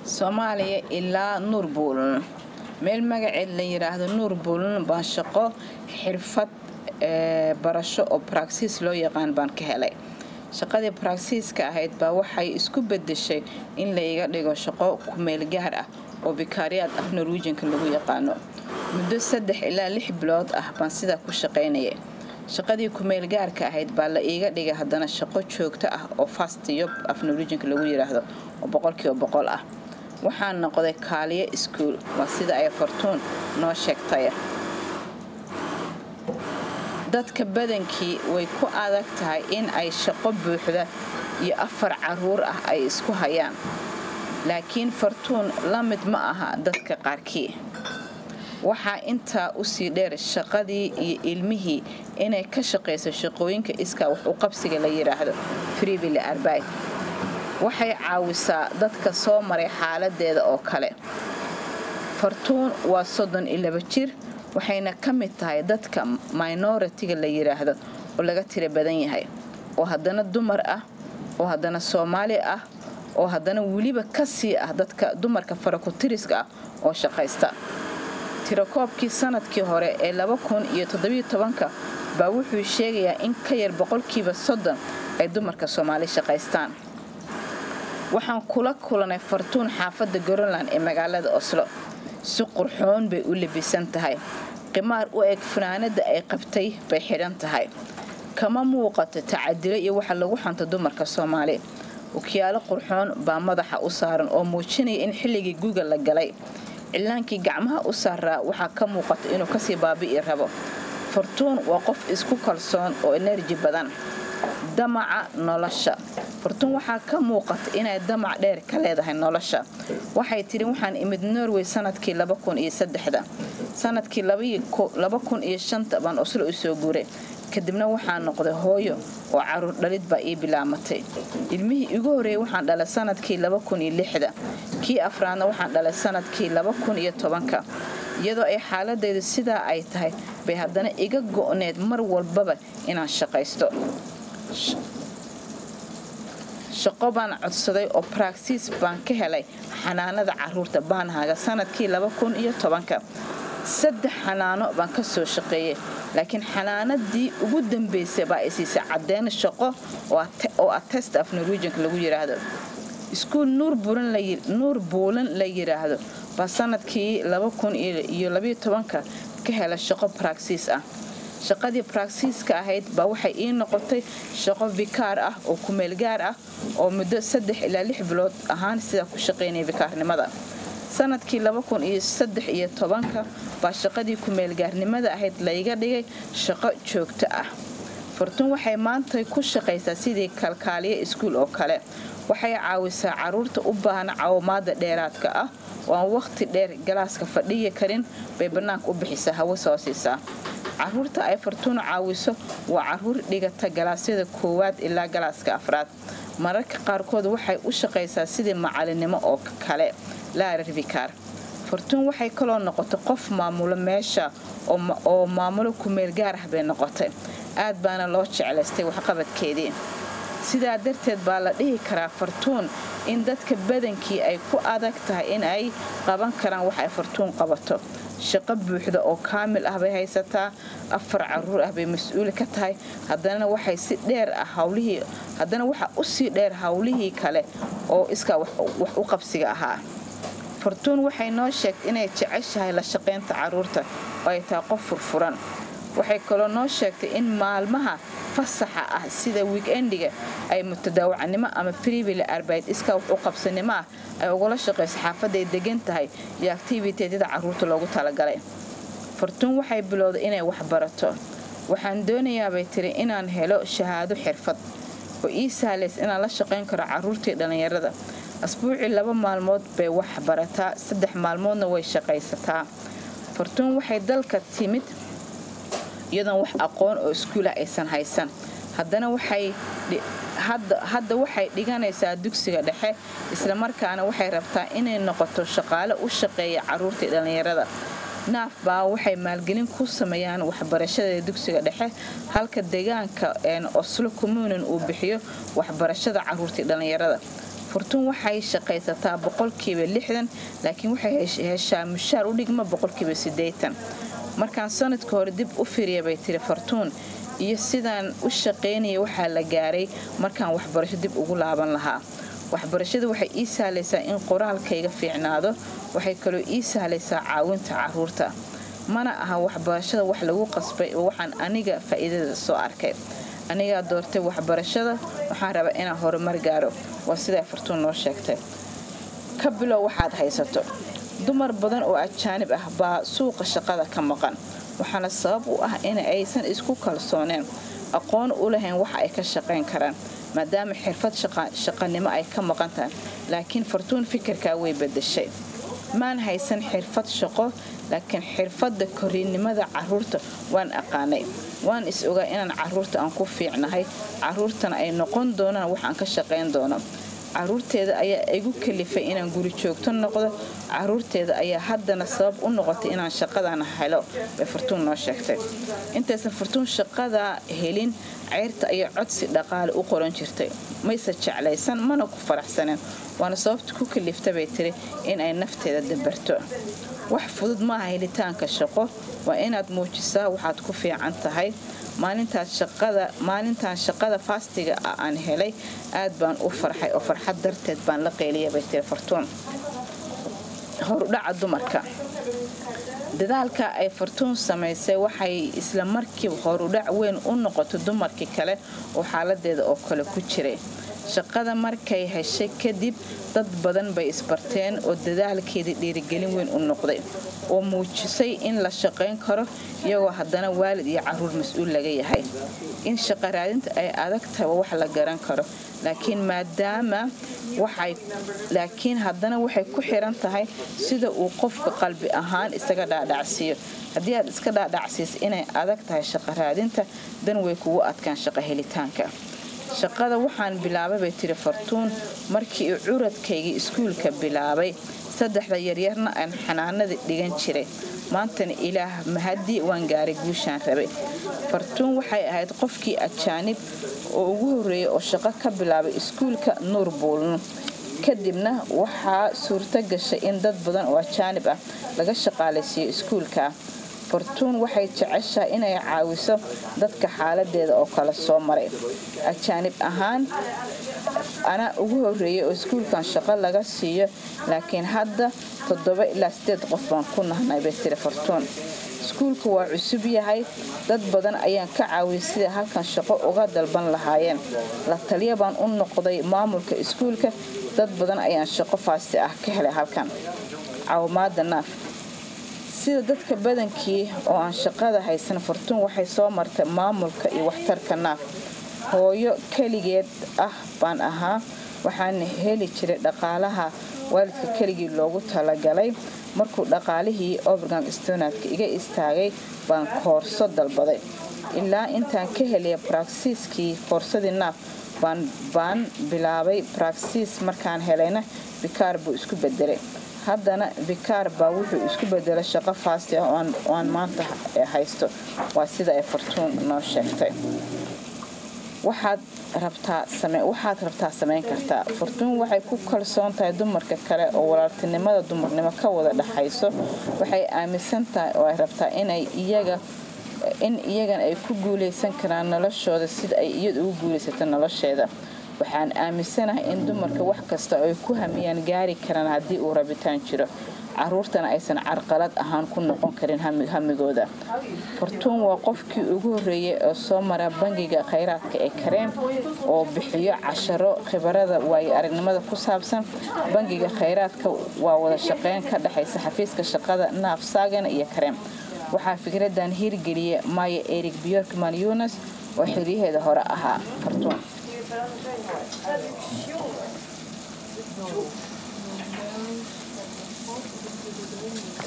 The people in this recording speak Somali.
soomaaliya ilaa nuur buulan meel magaceed la yidhaahdo nuur buulan baan shaqo xirfad barasho oo baraagsiis loo yaqaan baan ka helay shaqadii baraagsiiska ahayd baa waxay isku bedeshay in la iga dhigo shaqo kumeel gaar ah oo bikaariyaad af norwiijinka lagu yaqaano muddo saddex ilaa lix bilood ah baan sidaa ku shaqaynaya shaqadii kumeel gaarka ahayd baa la iiga dhigay haddana shaqo joogto ah oo fastiyob af norwiijinka lagu yidhaahdo oo boqolkiiba boqol ah waxaan noqday kaaliyo iskuul waa sida ay fartuun noo sheegtay dadka badankii way ku adag tahay in ay shaqo buuxda iyo afar caruur ah ay isku hayaan laakiin fartuun la mid ma aha dadka qaarkii waxaa intaa usii dheer shaqadii iyo ilmihii inay ka shaqayso shaqooyinka iskaa wax u qabsiga la yidhaahdo friibile arbait waxay caawisaa dadka soo maray xaaladeeda oo kale fartuun waa soddon iyo laba jir waxayna ka mid tahay dadka minoritiga la yidhaahdo oo laga tira badan yahay oo haddana dumar ah oo haddana soomaali ah oo haddana weliba ka sii ah dadka dumarka farakutiriska ah oo shaqaysta tirakoobkii sanadkii hore ee baa wuxuu sheegayaa in ka yar boqolkiiba soddon ay dumarka soomaali shaqaystaan waxaan kula kulanay fartuun xaafadda greenland ee magaalada oslo si qurxoon bay u labisan tahay qimaar u eg fanaanada ay qabtay bay xidhan tahay kama muuqato tacadilo iyo waxa lagu xanto dumarka soomaali wakiyaalo qurxoon baa madaxa u saaran oo muujinaya in xilligii guga la galay cilaankii gacmaha u saaraa waxaa ka muuqata inuu kasii baabi'i rabo fartuun waa qof isku kalsoon oo enerji badan damaca nolosha fartuun waxaa ka muuqata inay damac dheer ka leedahay nolosha waxay tidhi waxaan imid norway sanadkii sanadkii baan oslo u soo guuray kadibna waxaa noqday hooyo oo caruur dhalid baa ii bilaamatay ilmihii igu horeeyey waxaan dhalay sanadkii kii afraadna waxaan dhalay sanadkii iyadoo ay xaaladaydu sidaa ay tahay bay haddana iga go'need mar walbaba inaan shaqaysto shaqo baan codsaday oo baraagsiis baan ka helay xanaanada caruurta baanhaaga sanadkii saddex xanaano baan ka soo shaqeeyey laakiin xanaanadii ugu dambaysay baa isiisay caddeyn shaqo oo ah test af norwiijinka lagu yidhaahdo iskuul nuur buulan la yidhaahdo baa sanadkii ka hela shaqo baraagsiis ah shaqadii baraagsiiska ahayd baa waxay ii noqotay shaqo bikaar ah oo kumeel gaar ah oo muddo saddex ilaa lix bilood ahaan sidaa ku shaqaynaya bikaarnimada sanadkii baa shaqadii kumeelgaarnimada ahayd layga dhigay shaqo joogto ah fartuun waxay maanta ku shaqaysaa sidii kalkaaliya iskuul oo kale waxay caawisaa caruurta u baahan caawimaada dheeraadka ah oo aan wakhti dheer galaaska fadhiyi karin bay bannaanka u bixisaa hawo soo siisaa caruurta ay fartuun caawiso waa caruur dhigata galaasyada koowaad ilaa galaaska afraad mararka qaarkood waxay u shaqaysaa sidii macalinimo oo kale laararbikaar fartuun waxay kaloo noqotay qof maamulo meesha oo maamulo kumeel gaar ah bay noqotay aad baana loo jeclaystay waxqabadkeedii sidaa darteed baa la dhihi karaa fartuun in dadka badankii ay ku adag tahay in ay qaban karaan wax ay fartuun qabato shaqo buuxda oo kaamil ah bay haysataa afar caruur ah bay mas-uuli ka tahay haddana waxay si dheer ah hawlihii haddana waxaa usii dheer howlihii kale oo iskaa wax u qabsiga ahaa fartuun waxay noo sheegtay inay jeceshahay la shaqaynta caruurta oo ay tahay qof furfuran waxay kaloo noo sheegtay in maalmaha fasaxa ah sida wiikendiga ay mutadaawacnimo ama friibile arbayd iskaa wax u qabsanimo ah ay ugula shaqayso xaafaday degan tahay iyo activiteedyada caruurta loogu talagalay fartuun waxay bilowday inay wax barato waxaan doonayaabay tiri inaan helo shahaado xirfad oo ii sahlays inaan la shaqayn karo caruurtii dhallinyarada asbuucii laba maalmood bay wax barataa saddex maalmoodna way shaqaysataa fartuun waxay dalka timid iyadoon wax aqoon oo iskuulah aysan haysan haddana hadda waxay dhiganaysaa dugsiga dhexe islamarkaana waxay rabtaa inay noqoto shaqaale u shaqeeya caruurtii dhallinyarada naaf baa waxay maalgelin ku sameeyaan waxbarashada dugsiga dhexe halka deegaanka oslo communin uu bixiyo waxbarashada caruurtii dhallinyarada furtuun waxay shaqaysataa boqolkiiba lixdan laakiin waxay heshaa mushaar u dhigma boqolkiiba siddeetan markaan sanadka hore dib u firiya bay tiri fartuun iyo sidaan u shaqaynaya waxaa la gaaray markaan waxbarasho dib ugu laaban lahaa waxbarashada waxay ii sahlaysaa in qoraalkayga fiicnaado waxay kaloo ii sahlaysaa caawinta caruurta mana aha waxbarashada wax lagu qasbay oo waxaan aniga faa'iidada soo arkay anigaa doortay waxbarashada waxaan rabaa inaan horumar gaaro waa sidaa fartuun noo sheegtay ka bilow waxaad haysato dumar badan oo ajaanib ah baa suuqa shaqada ka maqan waxaana sabab u ah in aysan isku kalsooneen aqoon u lahayn waxa ay ka shaqayn karaan maadaama xirfad shaqanimo ay ka maqan tahay laakiin fartuun fikirkaa way bedashay maan haysan xirfad shaqo laakiin xirfadda koriinnimada caruurta waan aqaanay waan is ogaa inaan caruurta aan ku fiicnahay caruurtana ay noqon doonaan wax aan ka shaqayn doono caruurteeda ayaa igu kalifay inaan guri joogto noqdo caruurteeda ayaa haddana sabab u noqotay inaan shaqadan helo bay fartuun noo sheegtay intaysan fartuun shaqadaa helin ceyrta ayaa codsi dhaqaale u qoran jirtay mayse jeclaysan mana ku faraxsaneen waana sababta ku kalifta bay tiri in ay nafteeda dabarto wax fudud maaha helitaanka shaqo waa inaad muujisaa waxaad ku fiican tahay maalintaan shaqada faastiga ah aan helay aad baan u farxay oo farxad darteed baan la qeyliyay bay tiri fartuun horudhaca dumarka dadaalka ay fartuun samaysay waxay isla markiiba horudhac weyn u noqotay dumarkii kale oo xaaladeeda oo kale ku jiray shaqada markay heshay kadib dad badan bay isbarteen oo dadaalkeedii dhiirigelin weyn u noqday oo muujisay in la shaqayn karo iyagoo haddana waalid iyo caruur mas-uul laga yahay in shaqa raadinta ay adag tahay wax la garan karo laakiin maadaama laakiin haddana waxay ku xiran tahay sida uu qofka qalbi ahaan isaga dhaadhacsiiyo haddii aad iska dhaadhacsiis inay adag tahay shaqa raadinta dan way kugu adkaan shaqa helitaanka shaqada waxaan bilaabay bay tiri fartuun markii uu curadkaygii iskuulka bilaabay saddexda yaryarna aan xanaanada dhigan jiray maantana ilaah mahadii waan gaaray guushaan rabay fartuun waxay ahayd qofkii ajaanib oo ugu horreeyay oo shaqo ka bilaabay iskuulka nuur buulno kadibna waxaa suurto gashay in dad badan oo ajaanib ah laga shaqaalaysiiyo iskuulka fartuun waxay jeceshahay inay caawiso dadka xaaladeeda oo kale soo maray ajaanib ahaan anaa ugu horreeyay oo iskuulkan shaqo laga siiyo laakiin hadda toddoba ilaa sideed qof baan ku nahnay bay tiri fartuun iskuulka waa cusub yahay dad badan ayaan ka caawiyay sida halkan shaqo uga dalban lahaayeen la taliya baan u noqday maamulka iskuulka dad badan ayaan shaqo faasti ah ka helay halkan caawimaada naaf sida dadka badankii oo aan shaqada haysan fartuun waxay soo martay maamulka iyo waxtarka naaf hooyo keligeed ah baan ahaa waxaana heli jiray dhaqaalaha waalidka keligii loogu talagalay markuu dhaqaalihii overgang stonadka iga istaagay baan koorso dalbaday ilaa intaan ka helaya baraksiiskii koorsadii naaf baan bilaabay baraksiis markaan helayna bikaar buu isku bedelay haddana bikaar baa wuxuu isku bedelay shaqo faasti ah oo aan maanta haysto waa sida ay fartuun noo sheegtay waxaad rabtaa samayn kartaa fartuun waxay ku kalsoon tahay dumarka kale oo walaaltinimada dumarnimo ka wada dhexayso waxay aaminsan tahay oo ay rabtaa inay iyaga in iyagan ay ku guulaysan karaan noloshooda sida ay iyadu ugu guulaysato nolosheeda waxaan aaminsanahay in dumarka wax kasta ay ku hamiyaan gaari karaan haddii uu rabitaan jiro caruurtana aysan carqalad ahaan ku noqon karin hamigooda fartuun waa qofkii ugu horreeyay oo soo mara bangiga khayraadka ee kareem oo bixiyo casharo khibarada waayo aragnimada ku saabsan bangiga khayraadka waa wada shaqeyn ka dhexaysa xafiiska shaqada naaf saagana iyo kareem waxaa fikradan hirgeliya maya erig byorkman yunas oo xilyaheeda hore ahaa fartuun